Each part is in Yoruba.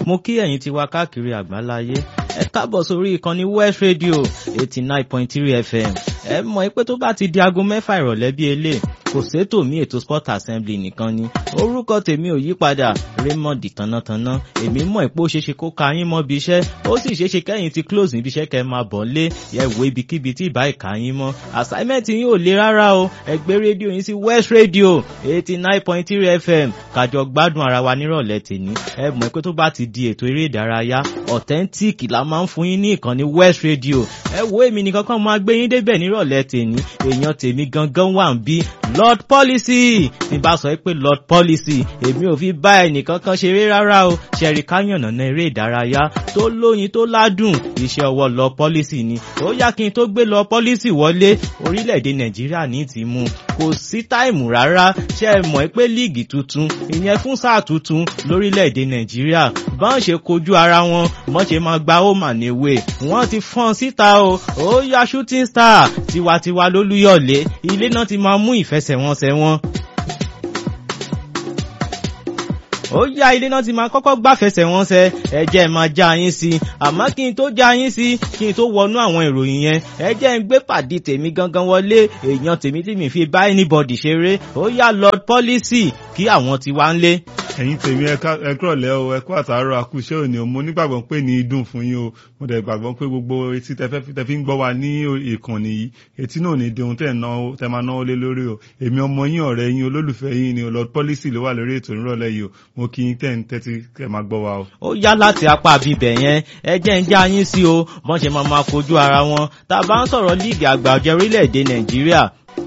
mo kí ẹ̀yin ti wá káàkiri àgbáláyé ẹ káàbọ̀ sórí ìkànnì West Radio eighty nine point three FM ẹ mọ̀ pé tó bá ti di aago mẹ́fà ìrọ̀lẹ́ bí eléyìí kò sétò mí ètò sport assembly nìkan ni orúkọ tèmi ò yí padà Raymond tánátáná èmi mọ̀ pé ó ṣeéṣe kó ka yín mọ́ bí iṣẹ́ ó sì ṣeéṣe kẹ́yìn ti close níbi iṣẹ́ kẹ́ máa bọ̀ lé yẹ wo ibikíbi tí ìbá ìka yín mọ́ assignment yín ò le rárá o ẹ gbé rédíò yín sí West Radio eighty nine point three FM kájọ gbádùn ara wa nírọ̀lẹ́ tèmi ẹ mọ̀ pé tó bá ti di ètò eré ìdárayá authentic la máa ń fún yín ní ìkànnì West Radio ẹ wo èmi nìkan kan máa gbé yín débẹ̀ nírọ̀lẹ́ tèmi èèyàn tèmi gangan wà ń bí Lord Policy tí bá sọ pé Lord Policy èmi ò fi bá ẹnìkan kan ṣeré rárá o ṣẹ̀rí káyànnà náà eré ìdárayá tó lóyin tó ládùn iṣẹ́ ọwọ́ Lord Policy ni ó yá kí n tó gbé Lord Policy wọlé orílẹ̀-èdè Nàìjíríà ní ti mú kò sí táìmù rárá ṣe é mọ̀ pé líìgì tuntun ìyẹn fún sáà tuntun lórílẹ̀-èdè Nàìjíríà bá ń ṣe kojú ara wọn mọ́ ṣe máa gba home and away wọ́n ti fọ́n síta o ó yá shooting star tiwantiwa lólúyọ̀lé ilé náà ti máa mú ìfẹsẹ̀wọnsẹ̀ wọn ó yá ilé náà ti máa kọ́kọ́ gbàfẹsẹ̀wọnsẹ̀ ẹ jẹ́ máa já yín sí i àmọ́ kí n tó já yín sí kí n tó wọnú àwọn ìròyìn yẹn ẹ jẹ́ ń gbé pàdé tèmi gangan wọlé èèyàn tèmi tí mi fi bá anybody ṣeré ó yá Lord Policy kí àwọn ti wá ń lé ẹ̀yin tèmi ẹ kúrọ̀lẹ́ o ẹ kú àtàárọ̀ àkúṣẹ́ òní o mo nígbàgbọ́ pé ní dùn fún yín o mo dẹ̀ gbàgbọ́ pé gbogbo etí tẹ fi ń gbọ́ wa ní ìkànnì yìí etí náà ní dehun tẹ̀ tẹ máa náwó lé lórí o èmi ọmọ yín ọ̀rẹ́ yín olólùfẹ́ yín ni Lord Policy ló wà lórí ètò ìrọ̀lẹ́ yìí o mo kí yín tẹ̀ ń tẹ́tí kẹ́ máa gbọ́ wa o. ó yá láti apá bíbẹ̀ yẹn ẹ jẹ́ ń já yín sí o bọ́n ṣe máa máa kojú ara wọn tá a bá ń sọ̀rọ̀ líìgì àgbà ọ̀jẹ̀ orílẹ̀-èdè Nàìjíríà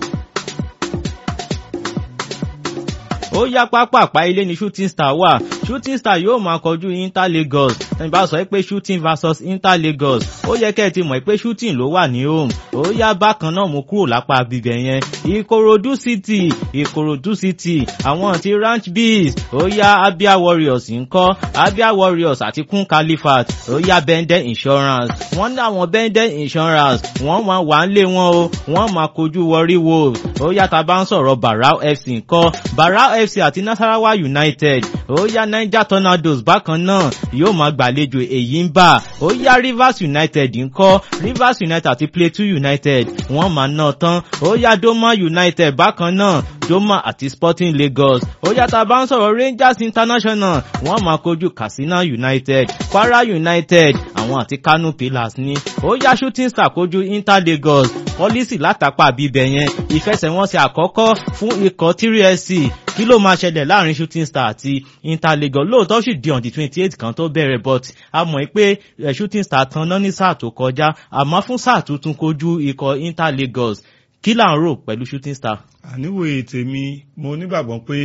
ó yá pápápá ilé ní shooting star wà shooting star yóò máa kọjú inter lagos ẹni bá sọ pé shooting versus inter lagos ó yẹ kẹ́ ẹ ti mọ̀ pé shooting ló wà ní home ó yá bákan náà mú kúrò lápá bíbẹ̀ yẹn ìkòròdú city ìkòròdú city àwọn ti ranch bees ó yá abia warriors ńkọ́ abia warriors àti kun califat ó yá benden insurance wọ́n ní àwọn benden insurance wọ́n máa wà ń lé wọn o wọ́n máa kojú warri wolves ó yá tá bá ń sọ̀rọ̀ barau fc ńkọ́ barau fc àti nasarawa united ó yá niger tornadoes bákan náà yóò máa gbàlejò èyí ń bà ó yá rivers united ńkọ́ rivers united àti plateau united wọ́n máa ná tán ó yá doma united bákan náà doma àti sporting lagos ó yá tá a bá ń sọ̀rọ̀ rangers international wọ́n máa kojú katsina united kwara united àwọn àti kano pillars ní ó yá shooting star kojú inter lagos pọ́lísì látàpá bíbẹ̀ yẹn ìfẹsẹ̀wọnsẹ̀ àkọ́kọ́ fún ikọ̀ 3sc kí ló máa ṣẹlẹ̀ láàrin shooting star àti inter lagos lóòótọ́ sì di on the twenty eight kan tó bẹ̀rẹ̀ but a mọ̀ pé shooting star tan náà ní sáà tó kọjá àmọ́ fún sáà tuntun kojú ikọ̀ inter lagos kí là ń rò pẹ̀lú shooting star. àníwòye tèmi mo nígbàgbọ́ pé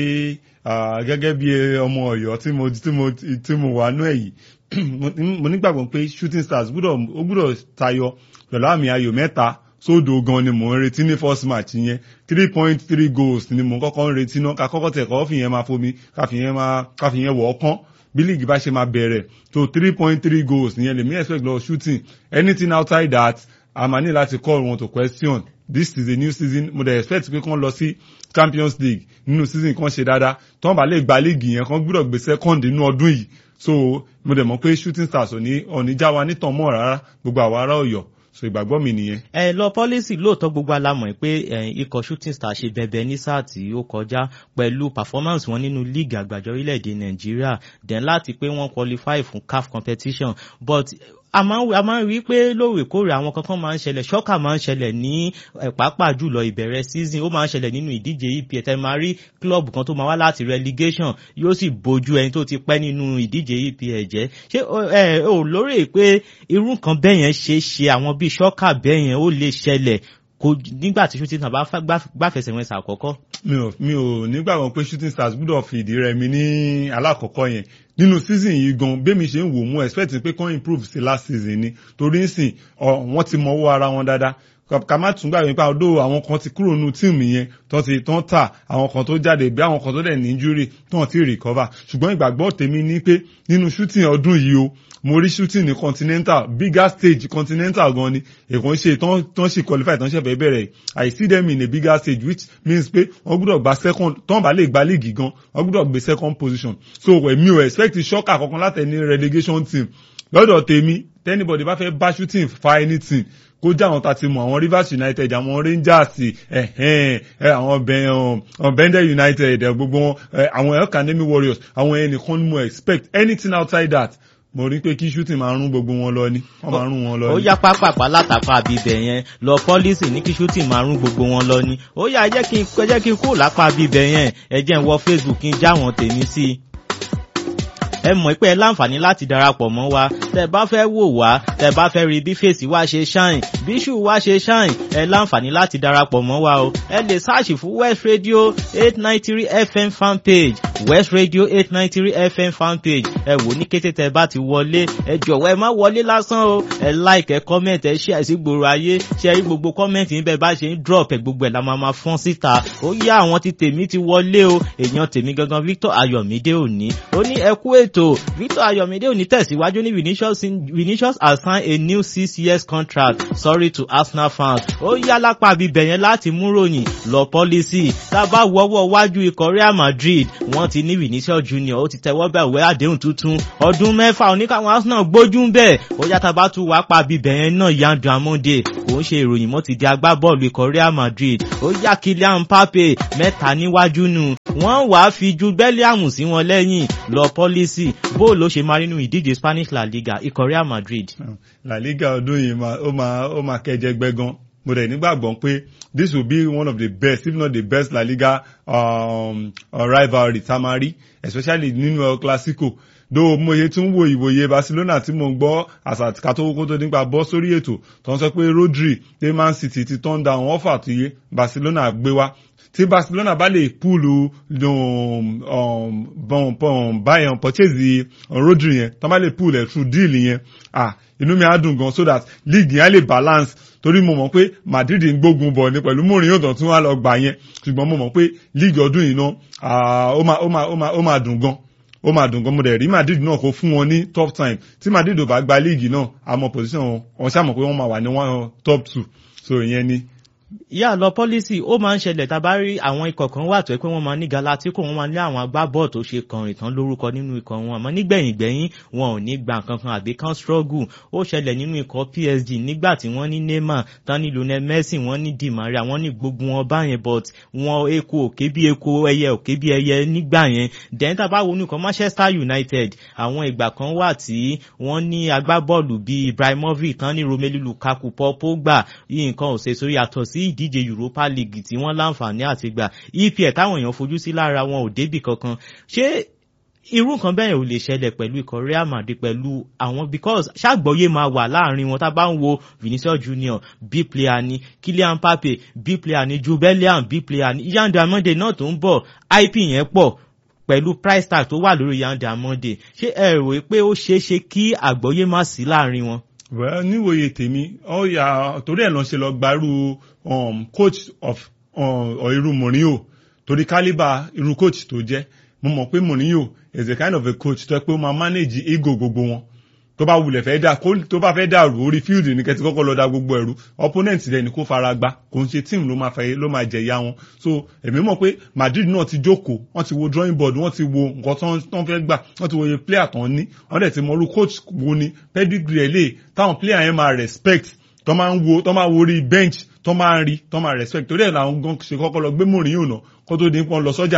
gẹ́gẹ́ bí ọmọ ọ̀yọ́ tí mo tí mo tí mo wà nú ẹ̀ yìí mo nígbàgbọ́ pé shooting stars ó gbúdọ̀ tayọ pẹ̀lú àmì ayò mẹ́ta sódò gan ni mò ń retí ní first match yẹn three point three goals ni mò ń kọ́kọ́ ń retí náà ká kọ́kọ́ tẹ̀ kọ́ fìyẹn máa fomi ká fìyẹn máa ká fìyẹn wọ̀ ọ́ kán bí league bá ṣe máa bẹ̀rẹ̀ tó three point three goals nìyẹn lèmi expect lọ shooting anything outside that a máa ní láti call wọn to question this is a new season mo dey expect pé kán lọ sí champions league nínú season kan ṣe dáadáa tí wọ́n bá lè gba league yẹn kán gbúdọ̀ gbé second nínú ọdún yìí so mo dẹ̀ mọ̀ pé shooting stars ò ní ò ní já wa nítàn mọ́ rárá gbogbo àwa ará ọ̀yọ́ so ìgbàgbọ́ mi nìyẹn. ẹ lọ pọ́lísì lóòótọ́ gbogbo alámọ̀ pé ikọ̀ shooting star ṣe bẹbẹ ní sáà tí ó kọjá pẹ̀lú performance wọn nínú league àgbàjọ orílẹ̀-èdè nàìjíríà then láti pé wọ́n qualify fún CAF competition but a máa ń rí pé lóòrèkóòrè àwọn kankan máa ń ṣẹlẹ̀ ṣọ́kà máa ń ṣẹlẹ̀ ní pàápàá jùlọ ìbẹ̀rẹ̀ season ó máa ń ṣẹlẹ̀ nínú ìdíje EPL tẹ́ máa rí club kan tó máa wá láti relegation yóò sì bójú ẹni tó ti pẹ́ nínú ìdíje EPL jẹ́ ṣé ẹ ò lórí pé irú nǹkan bẹ́ẹ̀ yẹn ṣe ṣe àwọn bíi ṣọ́kà bẹ́ẹ̀ yẹn ó lè ṣẹlẹ̀ nígbà tí shooting stars bá gbàfẹsẹ̀wọnsẹ̀ àkọ́kọ́. mi ò mi ò nígbàgbọ́ pé shooting stars gbúdọ̀ fìdí rẹmi ní alákọ̀ọ́kọ́ yẹn nínú season yìí gan bẹ́mi ṣe ń wò mú expect pé kàn improve sí last season ni torí ń sìn wọ́n ti mọ owó ara wọn dáadáa ká má tún gbàgbé nípa ọdọ àwọn kan ti kúrò nínú tíìmù yẹn tó ti tán tà àwọn kan tó jáde bí àwọn kan tó dẹ̀ ní injury tó ti recover ṣùgbọ́n ìgbàgbọ́ tèmi ní pé nínú shooting ọdún yìí o mo rí shooting ní continental bigger stage continental gan ni èkó ń ṣe tán ṣe qualify tán ṣe fẹ́ bẹ̀rẹ̀ I see them in a bigger stage which means pé wọ́n gbọ́dọ̀ gba second tán bá lè gba league gan wọ́n gbọ́dọ̀ gbé second position so èmi ò expect shock àkọ́kọ́ látẹni relegation team lọ́dọ̀ tèmi tẹ́nibọ̀dì bá fẹ́ bá shooting fa anything kó jẹ́ àwọn tàti mọ̀ àwọn Rivers United àwọn Rangers àwọn Bender United gbogbo wọn àwọn Academy Warriors àwọn ẹnìkan ni mo expect anything outside that mo rí pé kí shooting máa rún gbogbo wọn lọ ni wọ́n máa rún wọn lọ ni. ó yá pápápá látàpá àbíbẹ̀ yẹn lọ pọ́lísì ní kí shooting máa rún gbogbo wọn lọ ni ó yá ẹ jẹ́ kí n kó lápá àbíbẹ̀ yẹn ẹ jẹ́ n wọ Facebook kí n já wọn tèmi sí i ẹ mọ̀ pé ẹ láǹfààní láti darapọ̀ mọ́ wa tẹ bá fẹ́ wò wá tẹ bá fẹ́ rí bí fèsì wa ṣe ṣáìn bí ṣù wa ṣe ṣáìn ẹ láǹfààní láti darapọ̀ mọ́ wa o ẹ lè sáàṣì fún West Radio eight nine three FM fan page West Radio eight nine three FM fan page ẹ wò ní kété tẹ bá ti wọlé ẹ jọ̀wọ́ ẹ má wọlé lásán o ẹ like ẹ comment ẹ share sí gbòòrò ayé ṣe rí gbogbo comment níbẹ̀ bá ṣe ń drop ẹ gbogbo ẹ̀ la máa ma fọ́n síta ó yá àwọn ti tèmi ti wọlé o èèyàn tèmi gangan Victor Ayọ̀mídé òní ó ní ẹ kú ètò ètò Victor Ayọ̀mídé òní tẹ̀síwájú ní Vinicius Vinicius has signed a new six years contract sorry to Arsenal fans ó yá lápá bíbẹ̀ yẹn láti mú ròyìn lọ pọ́lísì tá a bá wọ́wọ́ wájú ikọ̀ Real Madrid wọ́n ti ní Vinicius Junior ó ti tẹ́wọ́ bẹ̀ wẹ́ àdéhùn tuntun ọdún mẹ́fà oníkàwọn Arsenal gbójú ń bẹ̀ ó yá tá a bá tún wá pa bíbẹ̀ yẹn náà Yandu Amonde kò ń ṣe ìròyìn mọ́ ti di agbábọ́ọ̀lù ikọ̀ Real Madrid ó yá Kylian Mbappe mẹ́ta níwájú nù wọ́n wàá fi ju Bellingham sí wọn lẹ́yìn lọ pọ́lísì bó ló ṣe máa nínú ìdíje Spanish La Liga ikọ̀ Real Madrid. La Liga ọdún yìí ó máa ó máa kẹjẹ gbẹgan mo dẹ̀ nígbàgbọ́ pé this will be one of the best if not the best La Liga um, uh, rivalry tá a máa rí especially nínú El Clasico do mo ye tún wo ìwòye Barcelona tí mo ń gbọ́ àsàtìkà tó kókó tó nípa bọ́ sórí ètò tó ń sọ pé Rodri pé Man City ti turn down offer tó yé Barcelona gbé wá tí Barcelona bá lè púùlù báyọ̀ purchase Rodri yẹn tó bá lè púùlù ẹ̀ through deal yẹn ah inú mi á dùn gan so that league yẹn á lè balance torí mo mọ̀ pé Madrid ń gbógun bọ̀ ní pẹ̀lú Mourinho tó tún wá lọ gbà yẹn ṣùgbọ́n mo mọ̀ pé league ọdún yìí náà ó máa ó máa ó máa ó máa dùn gan ó máa dùn gan mo dẹ̀ rí Madrid náà kó fún wọn ní top time tí Madrid ò bá gba league náà àmọ́ position wọn wọn ṣàmọ̀ pé wọ́n máa wà ní one top two so ìyẹn ni yà lọ pọ́lísì ó máa ń ṣẹlẹ̀ tá a bá rí àwọn ikọ̀ kan wà tó ẹ pé wọ́n máa ní Galatico wọ́n máa ní àwọn agbábọ́ọ̀ tó ṣe kàn ìtàn lórúkọ nínú ikọ̀ wọn àmọ́ nígbẹ̀yìn gbẹ̀yìn wọn ò ní gba nǹkan kan àbí kan struggle ó ṣẹlẹ̀ nínú ikọ̀ PSG nígbà tí wọ́n ní Neymar tán ní Lionel Messi wọ́n ní Di Maria wọ́n ní gbogbo wọn báyẹn but wọn eku òkè bí eku ẹyẹ òkè bí ẹyẹ nígbà yẹn then tá a bá wo nìkan Manchester United àwọn ìgbà kan wà tí wọ́n ní agbábọ́ọ̀lù bíi Ibrahimovic tán ní Romelu Lukaku Paul Pogba yìí nǹkan ò ṣe sórí yàtọ̀ sí ìdíje Europa League tí wọ́n láǹfààní àti gbà EPL táwọn èèyàn fojú sí lára wọn ò débì kankan ṣé irú nǹkan bẹ́ẹ̀ ò lè ṣẹlẹ̀ pẹ̀lú ikọ̀ Real Madrid pẹ̀lú àwọn because ṣàgbọ́yé máa wà láàrin wọn tá a bá ń wo Vinicius Junior b player ni Kylian Mbappe b player ni Jude Bellingham b player ni Yandu Amonde náà tó ń bọ̀ IP yẹn pọ̀ pẹ̀lú price tag tó wà lórí Yandu Amonde ṣé ẹ rò pé ó ṣeé ṣe kí àgbọ́yé má sí láàrin wọn well níwòye tèmi ó yà torí ẹ̀ lọ ṣe lọ gbarú um, coach of um, irú Mourinho torí kálíbà irú coach tó jẹ́ mo mọ̀ pé Mourinho is a kind of a coach tó yẹ pé ó máa manage ego gbogbo wọn tó bá wulẹ̀ fẹ́ dà tó bá fẹ́ dàrú orí field ní kẹ́tí kọ́kọ́ lọ da gbogbo ẹ̀rú opponent rẹ̀ ni kó fara gbá kò ń ṣe team ló máa fẹ́ ló máa jẹ̀yà wọn so èmi mọ̀ pé Madrid náà ti jókòó wọ́n ti wo drawing board wọ́n ti wo nǹkan tó ń fẹ́ gbà wọ́n ti wo iye player tó ń ní wọ́n dẹ̀ ti mọ irú coach wo ni pedigree ẹ̀ lè táwọn player yẹn máa respect tó máa ń wo tó máa wo orí bench tó máa ń rí tó máa respect torí ẹ̀ làwọn gan ṣe kọ́kọ́ lọ gbé Mourinho náà kó tó di pọ́n lọ sọ́jà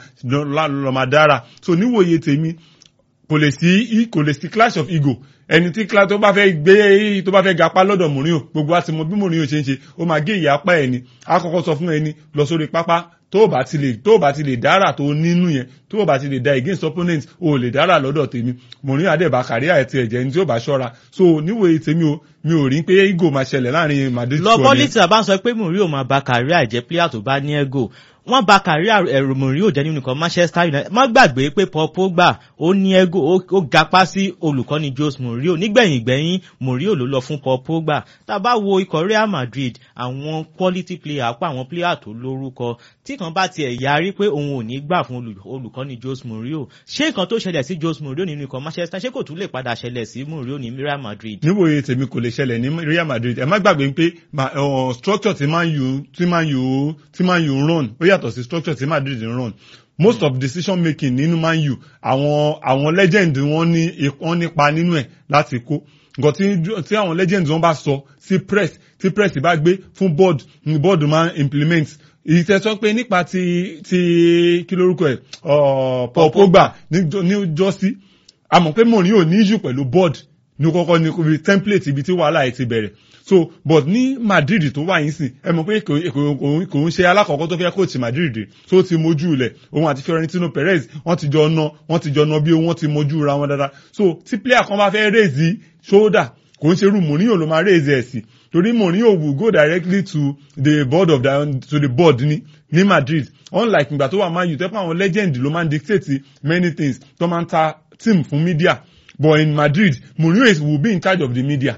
lọ́ máa dára so níwòye tèmi kò lè sí kò lè sí clash of ego ẹni tí clash tó bá fẹ́ gbé tó bá fẹ́ gapá lọ́dọ̀ Mourinho gbogbo àti mọ bí Mourinho ṣe ń ṣe ó máa gé ìyá apá ẹni á kọ́kọ́ sọ fún ẹni lọ sórí pápá tó o bá ti lè tó o bá ti lè dára tó nínú yẹn tó o bá ti lè da against opponent o lè dára lọ́dọ̀ tèmi Mourinho àdẹ̀bà kárí àti ẹ̀jẹ̀ ní tí ó bá ṣọ́ra so níwòye tèmi o mi ò rí pé ego máa ṣẹlẹ̀ láàrin Madrid lọ pọ́lítì àbá sọ pé Mourinho máa ba kárí àìjẹ́ player tó bá ní ego wọ́n bà kárí ẹ̀rù Mourinho jẹ́ nínú ikọ̀ Manchester United má gbàgbé pé Paul Pogba ó ní ego ó gapá sí olùkọ́ni Jose Mourinho nígbẹ̀yìn gbẹ̀yìn Mourinho ló lọ fún Paul Pogba tá a bá wo ikọ̀ Real Madrid àwọn quality player pa àwọn player tó lórúkọ tí kan bá tiẹ̀ yarí pé òun ò ní gbà fún olùkọ́ni Jose Mourinho ṣé nǹkan tó ṣẹlẹ̀ sí Jose Mourinho nínú ikọ̀ Manchester ṣé kò tún lè padà ṣẹlẹ̀ sí Mourinho ní Real Madrid. níwòye tèmi kò lè ṣẹlẹ̀ ní Real Madrid ẹ má gbàgbé pé structure tí Man U tí Man U tí Man U ń run ó yàtọ̀ sí structure tí Madrid ń run most of decision making nínú Man U àwọn àwọn legend wọn ní wọn nípa nínú ẹ̀ láti kó nǹkan tí tí àwọn legend wọn bá sọ sí press tí press bá gbé fún board ní board máa implement ìtẹ̀sọ́ pé nípa ti ti kí lórúkọ ẹ̀ Paul Pogba ní jọ́sí a mọ̀ pé Mourinho ní issue pẹ̀lú board ní kọ́kọ́ ní ibi template ibi tí wàhálà ẹ̀ ti bẹ̀rẹ̀ so but ní Madrid tó wà yín sìn ẹ mọ̀ pé kò ń ṣe alákọ̀ọ́kọ́ tó fẹ́ coach Madrid tó ti mójú ilẹ̀ òun àti Florentino Perez wọ́n ti jọ ná wọ́n ti jọ ná bí wọ́n ti mójú ra wọn dáadáa so tí player kan bá fẹ́ raise shoulder kò ń ṣerú Mourinho ló máa raise ẹ̀ sí torí Mourinho will go directly to the board of the to the board ní ní Madrid unlike ìgbà tó wà Man U tẹ́pọ̀ àwọn legend ló máa ń dictate many things tó máa ń ta team fún media but in Madrid Mourinho is will be in charge of the media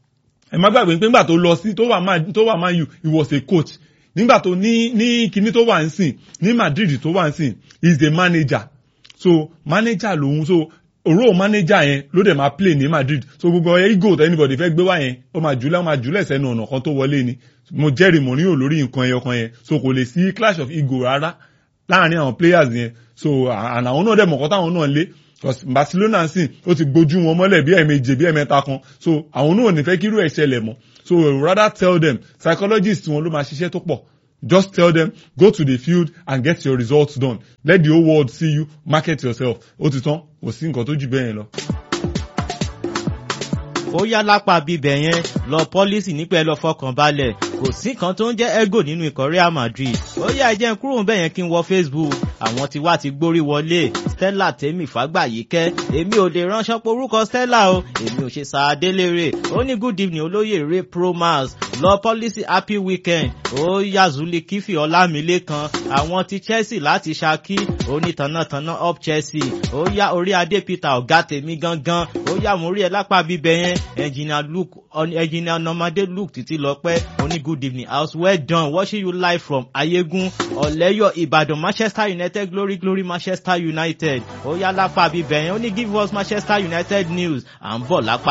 ẹ má gbàgbé pé nígbà tó lọ sí tó wà Man tó wà Man U he was a coach nígbà tó ní ní kíní tó wà ń sìn ní Madrid tó wà ń sìn he is a manager so manager lòun so òró manager yẹn ló dẹ̀ máa play ní Madrid so gbogbo ego tó anybody fẹ́ gbé wá yẹn ó máa jùlẹ̀ ó máa jùlẹ̀ sẹ́nu ọ̀nà kan tó wọlé ni mo jẹ́rìí Mourinho lórí nǹkan ẹyọ kan yẹn so kò lè sí clash of ego rárá láàrin àwọn players yẹn so àwọn náà dẹ̀ mọ̀kọ́ táwọn náà lé Barcelona sìn ó ti gbójú wọn mọ́lẹ̀ bí ẹ̀ẹ̀mejì bí ẹ̀ẹ̀mẹ́ta kan so àwọn náà ò ní fẹ́ kírú ẹ̀ ṣẹlẹ̀ mọ́ so rather tell them psychologist wọn ló máa ṣiṣẹ́ tó pọ̀ just tell them go to the field and get your results done let the whole world see you market yourself ó ti tán kò sí nǹkan tó jù bẹ́ẹ̀ yẹn lọ ó yá lápá bíbẹ̀ yẹn lọ pọ́lísì nípa ẹ lọ fọkàn balẹ̀ kò sí kan tó ń jẹ́ ego nínú ikọ̀ Real Madrid ó yá ẹ jẹ́ n kúrò bẹ́ẹ̀ yẹn kí n wọ Facebook àwọn tí wá ti gbórí wọlé Stella tèmi fàgbàyíkẹ́ èmi ò lè ránṣọ́ porúkọ Stella o èmi ò ṣe sàádélére ó ní good evening olóyè Ray Promas lọ pọ́lísì happy weekend ó yá Zuli Kífì Ọlámilékan àwọn ti Chelsea láti Ṣakí ó ní tànàtànà up Chelsea ó yá orí adé Peter ọ̀gá tèmi gangan ó yá mo rí ẹ lápá bíbẹ̀ yẹn engineer Luke engineer Nomade Luke títí lọ pẹ́ oní good evening house well done watching you live from Ayégún Ọ̀lẹ́yọ̀ Ìbàdàn Manchester United glory glory Manchester United ó yá lápá bíbẹ̀ yẹn ó ní give us Manchester United news à ń bọ̀ lápá